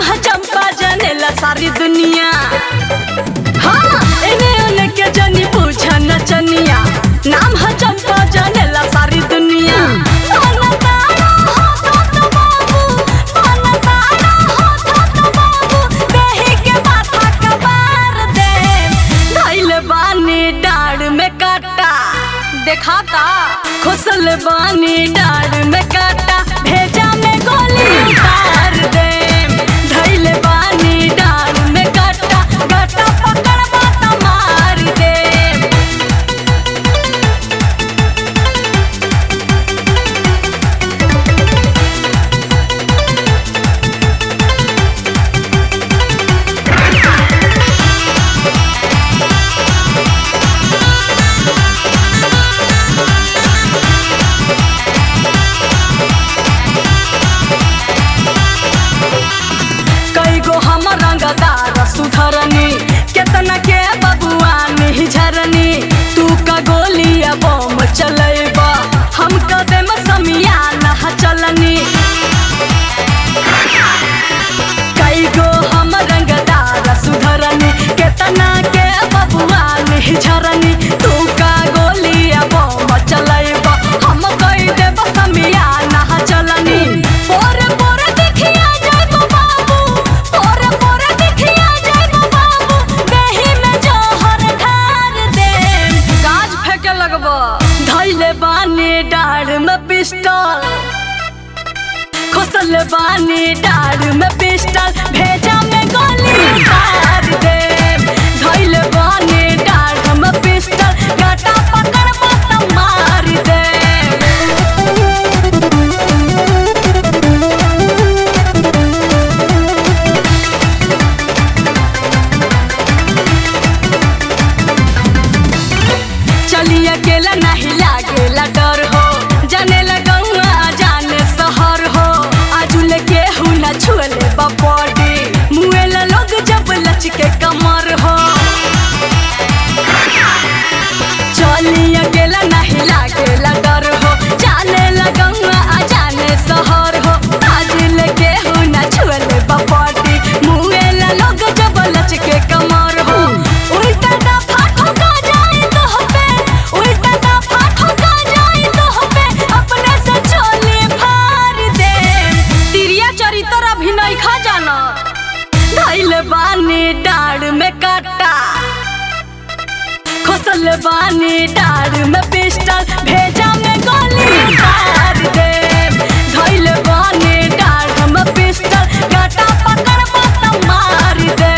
है चंपा जानेला सारी दुनिया हाँ इन्हें उन्हें के जनी पूछा नचनिया नाम है चंपा जानेला सारी दुनिया पाना तारा हो तो तो बाबू पाना तारा हो तो तो बाबू देही के माथा कबार दे धैल बानी डाढ़ में काटा देखाता खुसल बानी डाढ़ में काटा भेजा में गोली उतार दे धैल बानी डाढ़ में काटा गाटा पकड़ बाता मार दे कई गो हम रंगदार सुधरनी केतना के बबुआ झरनी तू का गोलिया बम चलेबा हम कदम समिया नह चलनी कई गो हम रंगदार सुधरनी केतना के बबुआ झरनी तू का गोलिया बम चलेबा हम कई देब समिया नह चलनी पोरे पोरे दिखिया जाइबो बाबू पोरे पोरे दिखिया जाइबो बाबू देही में जोहर ढार दे काज फेंके लगबो धैले बानी डाढ़ में पिस्टल खोसल बानी डाढ़ में पिस्टल भेजा में गोली उतार दे धैले बानी डाढ़ में पिस्टल गाटा पकड़ मत मार दे चली अकेला नहीं लागेला डर हो जाने लगौआ जाने शहर हो आजुल के हूँ न छुएले बॉडी मुएला लोग जब लचके कमर हो चली अकेला नहीं लागेला डर हो जाने लगौआ जाने शहर हो आजुल के हूँ न छुएले बॉडी मुएला लोग जब लचके कमर हो उल्टा दफा ठोका जाए तो पे उल्टा दफा ठोका जाए तो पे अपने से चोली फाड़ दे तिरिया चरित्र अभिनय खा जाना धैल बानी डाढ़ में काटा खोसल बानी डाढ़ में पिस्टल भेजा में गोली उतार दे धैल बानी डाढ़ में पिस्टल गाटा पकड़ मत मार दे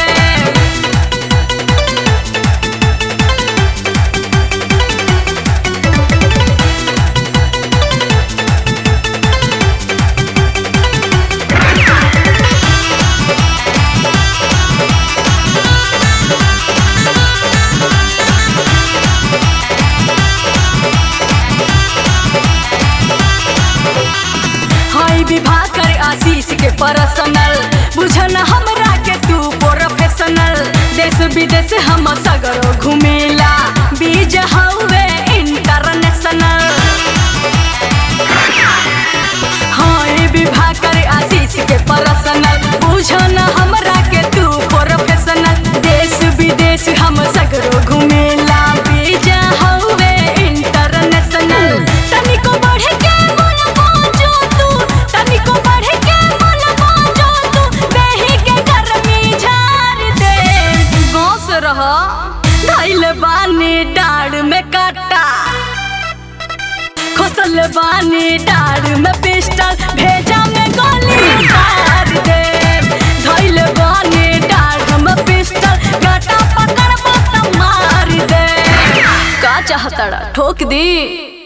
हाई विवाह कर आशीष के पर्सनल बुझन हमरा के तू प्रोफेशनल देश विदेश हम सगरो घुमेला बीज हवे इंटरनेशनल हाई विवाह कर आशीष के पर्सनल बुझन हमरा के तू प्रोफेशनल देश विदेश हम सगरो घुमेला बीज हवे इंटरनेशनल तनिको बढ़ के मन बाजो तू तनिको बढ़ के मन बाजो तू देही के गर्मी झाड़ दे गाँव से रह धैल बानी डाढ़ में काटा खोसल बानी डाढ़ में पिस्टल भेजा में गोली उतार दे धैल बानी डाढ़ में पिस्टल गाटा पकड़ मत मार दे का चाहता ठोक दी